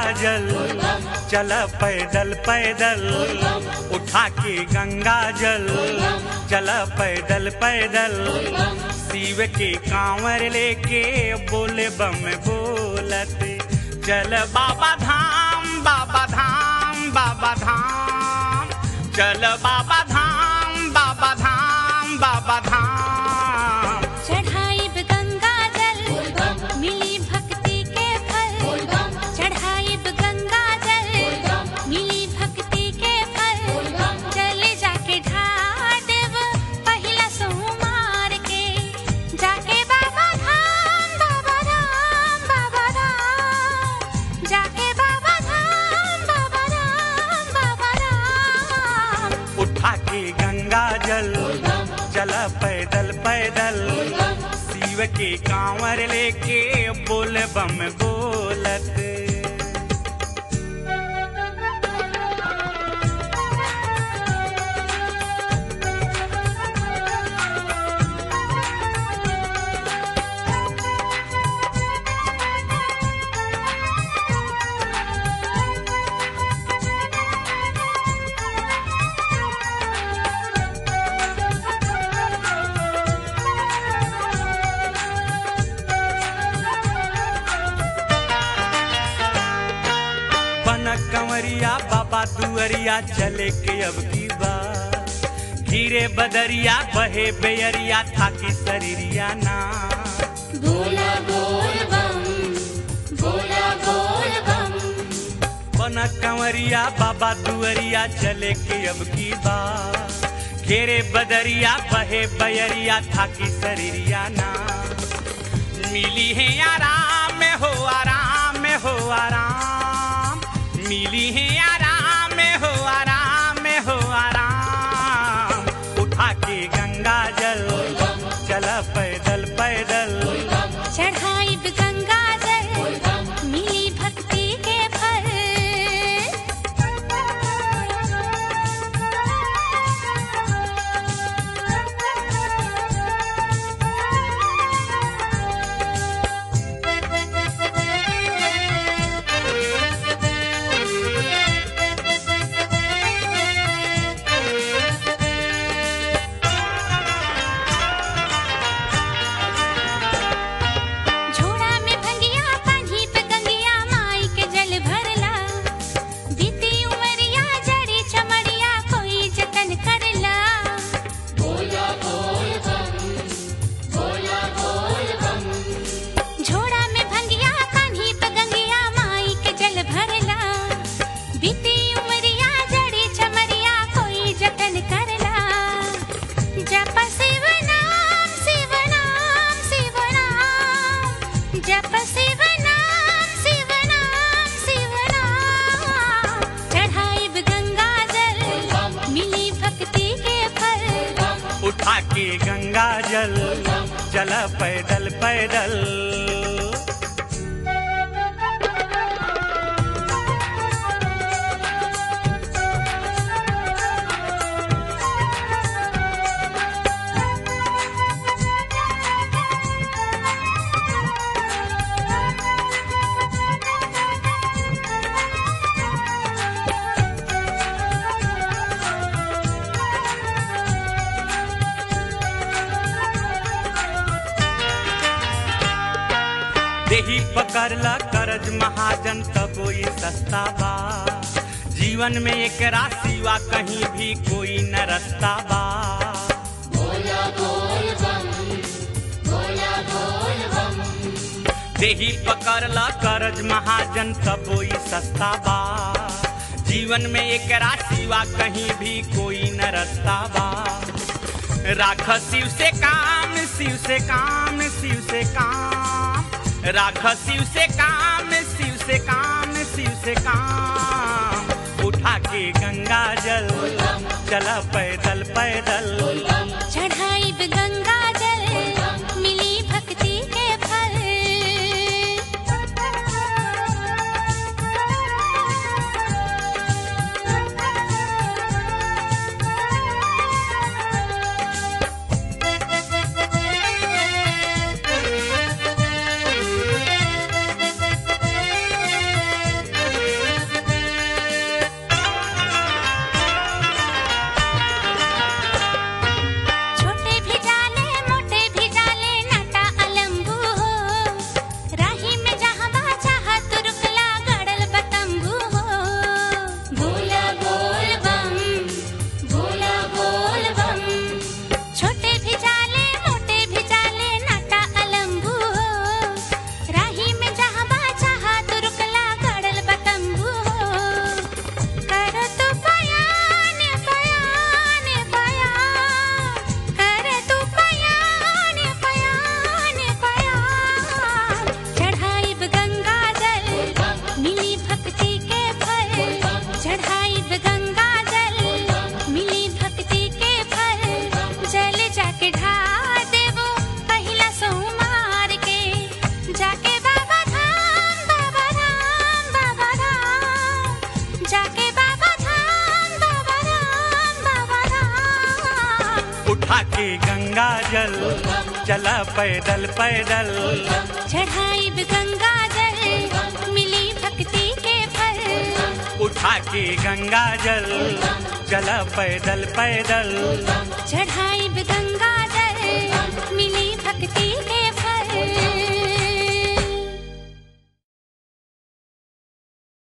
जल चल पैदल पैदल उठा के गंगा जल चल पैदल पैदल शिव के कांवर लेके बोले बम बोलत चल बाबा धाम बाबा धाम बाबा धाम चल बाबा धाम बाबा धाम बाबा धाम चढ़ाई गंगा जल मिली भक्ति के फल चढ़ाई गंगा जल मिली भक्ति के फल चले जाके ढार देव पहिला सोमवार के जाके बाबा धाम बाबा धाम बाबा धाम जाके बाबा धाम बाबा धाम बाबा धाम उठा के गंगा जल चल पैदल पैदल शिव के कांवर लेके बोल बम बोलत बन कंवरिया बाबा दुअरिया चले के अब की बात धीरे बदरिया बहे बेयरिया थाकी शरीरिया ना बोला बोल बम बोला बोल बम बन कंवरिया बाबा दुअरिया चले के अब की बात घेरे बदरिया बहे बयरिया थाकी शरीरिया ना मिली है आराम में हो आराम में हो आराम मिली है आराम में हो आराम में हो आराम उठा के गंगा जल चल पैदल पैदल चढ़ाई गंगा जल मिली भक्ति के फल झोड़ा में भंगिया कान्ही पे गंगिया माई के जल भरला बीती उमरिया जड़ी चमड़िया कोई जतन करला झोड़ा में भंगिया कान्ही पे गंगिया माई के जल भरला बीती उमरिया जड़ी चमड़िया कोई जतन करला जप शिव नाम शिव नाम शिव नाम जप शिव नाम शिव नाम शिव नाम चढ़ाई गंगा जल मिली भक्ति के फल उठा के गंगा जल चल पैदल पैदल देही पकड़ला करज महाजन तब ये सस्ता बा जीवन में एक सिवा कहीं भी कोई न रस्ता बा देही पकड़ला करज महाजन तब ये सस्ता बा जीवन में एक सिवा कहीं भी कोई न रस्ता बा राख शिव से काम शिव से काम शिव से काम राख शिव से काम शिव से काम शिव से काम उठा के गंगा जल चला पैदल पैदल चढ़ाई गंगा जल मिली भक्ति के फल जाके बाबा धाम बाबा राम बाबा राम उठा के गंगा जल चला पैदल पैदल चढ़ाई गंगा जल मिली भक्ति के फल उठा के गंगा जल चला पैदल पैदल चढ़ाई गंगा जल मिली भक्ति के